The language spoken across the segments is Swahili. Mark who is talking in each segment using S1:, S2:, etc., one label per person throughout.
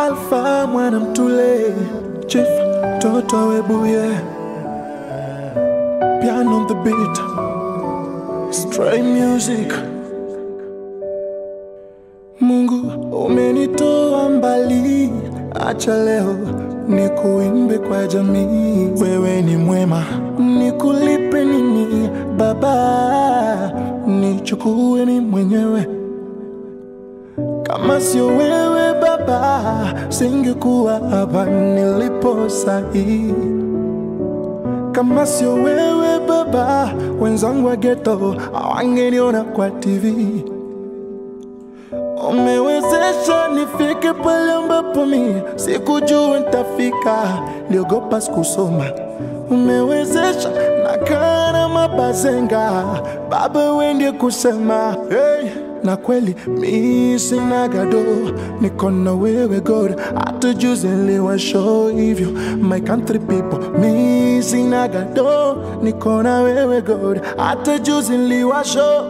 S1: Alfa mwana mtule Chief Toto Webuye Piano on the beat Stray music Mungu umenitoa mbali, acha leo nikuimbe kwa jamii. Wewe ni mwema, nikulipe nini Baba? Nichukue ni mwenyewe, kama sio wewe Baba, singekuwa hapa nilipo sahi. Kama sio wewe Baba, wenzangu wa ghetto hawangeniona kwa TV. Umewezesha nifike pale ambapo mi sikujua nitafika, niliogopa sikusoma. Umewezesha nakaa na mabazenga, Baba wewe ndiye kusema hey. Na kweli mi sina gado, niko na wewe God, hata juzi niliwashow hivyo my country people. Mi sina gado, niko na wewe God, hata juzi niliwashow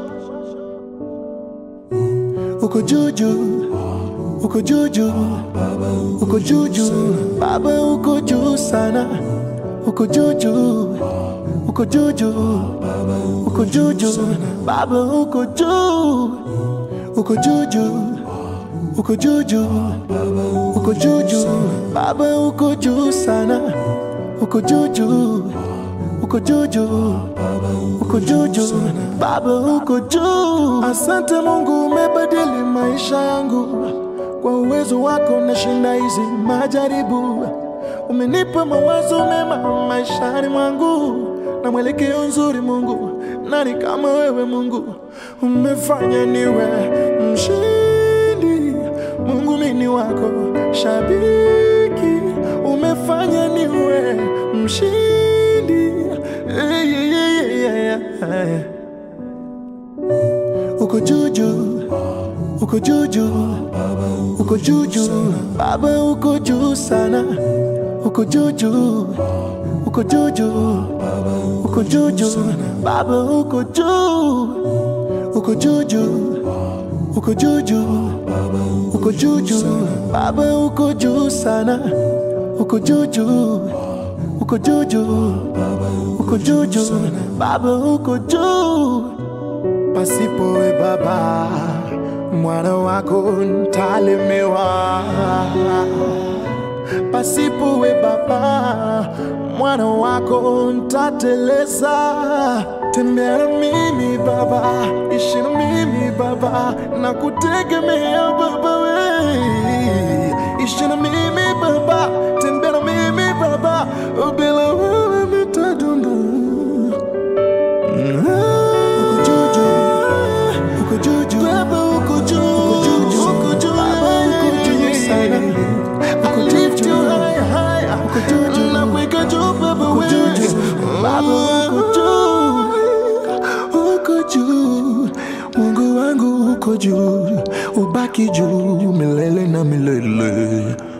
S1: uko juju uko juju uko juju baba uko juu sana uko juju uko juju uko juju baba uko juu uko juju uko juju uko juju baba uko juu sana uko juju uko juju uko juju baba uko juu asante mungu umebadili maisha yangu kwa uwezo wako nashinda hizi majaribu umenipa mawazo mema maishani mwangu na mwelekeo nzuri mungu nani kama wewe mungu umefanya niwe mshindi mungu mini wako shabiki umefanya niwe mshindi yeah, yeah, yeah, yeah. uko juju uko juju uko juju baba uko juu sana uko juju uko juju uko juju baba uko juu uko juju uko juju uko juju baba uko juu sana uko juju uko juju uko juju baba uko juu pasipo we baba mwana wako ntalemewa pasipo we baba mwana wako ntateleza tembea na mimi baba ishi na mimi baba na kutegemea baba we ishi na mimi baba tembea na mimi baba bila wewe nitadunda uko juju uko juju baba uko juu uko juju uko juu baba uko juu sana uko juju uko juju na kuweka juu baba wewe baba uko juu uko juu Mungu wangu uko juu ubaki juu milele na milele